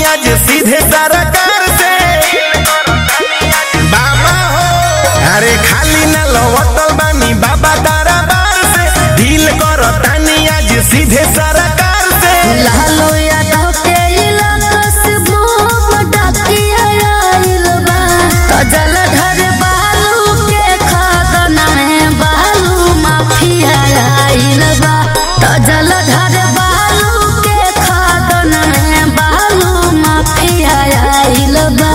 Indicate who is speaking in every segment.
Speaker 1: आज सीधे सरकार से बाबा हो अरे खाली न लवटल बानी बाबा तारा बार से डील करो तानी आज सीधे सरकार से
Speaker 2: लालो यादव के इलाका से बम डाकिया आइल बा तो जलधर बालू के खदना में बालू माफिया आइल बा तो जलधर बालू के खदना में बालू माफिया आइल बा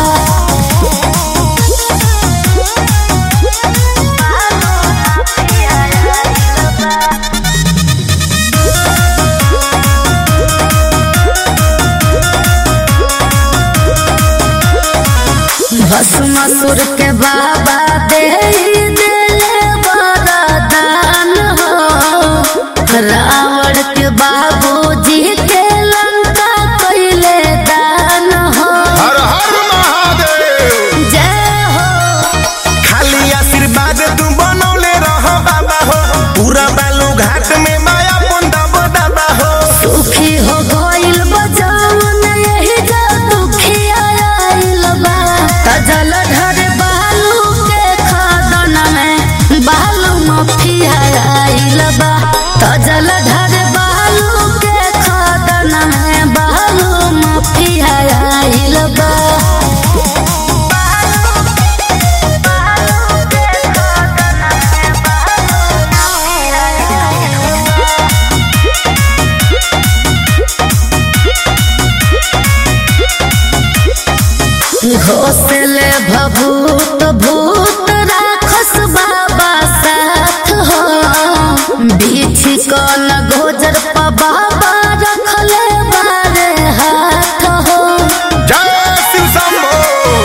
Speaker 2: भस्मासुर के बाबा दे दिले वरदान हो रावण के बाबूजी के लंका कइले दान हो
Speaker 1: हर हर महादेव
Speaker 2: जय हो
Speaker 1: खाली आशीर्वाद तू बनौले रह बाबा हो पूरा बालू घाट में माया बुंदा दादा हो
Speaker 2: सुखी हो गइल बजावन यही जा दुखी आइल बा तजल धर बालू के खदन में बालू मफिया आइल बा तजल धर बालू के खदन में बालू मफिया आइल बा घोसले भभूत भूत राखस बाबा साथ हो बीछी कन गोजर पर बाबा रखले बारे हाथ हो
Speaker 1: जय शिव शंभो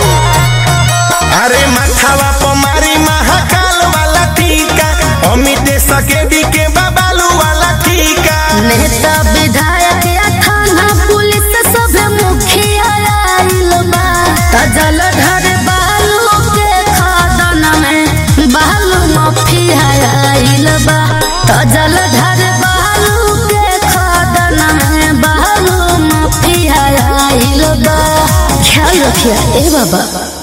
Speaker 1: अरे माथावा पर मारी महाकाल वाला टीका अमित सकेडी के बाबालू वाला टीका
Speaker 2: नेता विधायक या थाना पुलिस सब मुखिया आइल बा तजल धर बालू के खदन में बालू मफिया आइल बा तजल धर बालू के खदन में बालू मफिया आइल बा ख्याल रखिए ए बाबा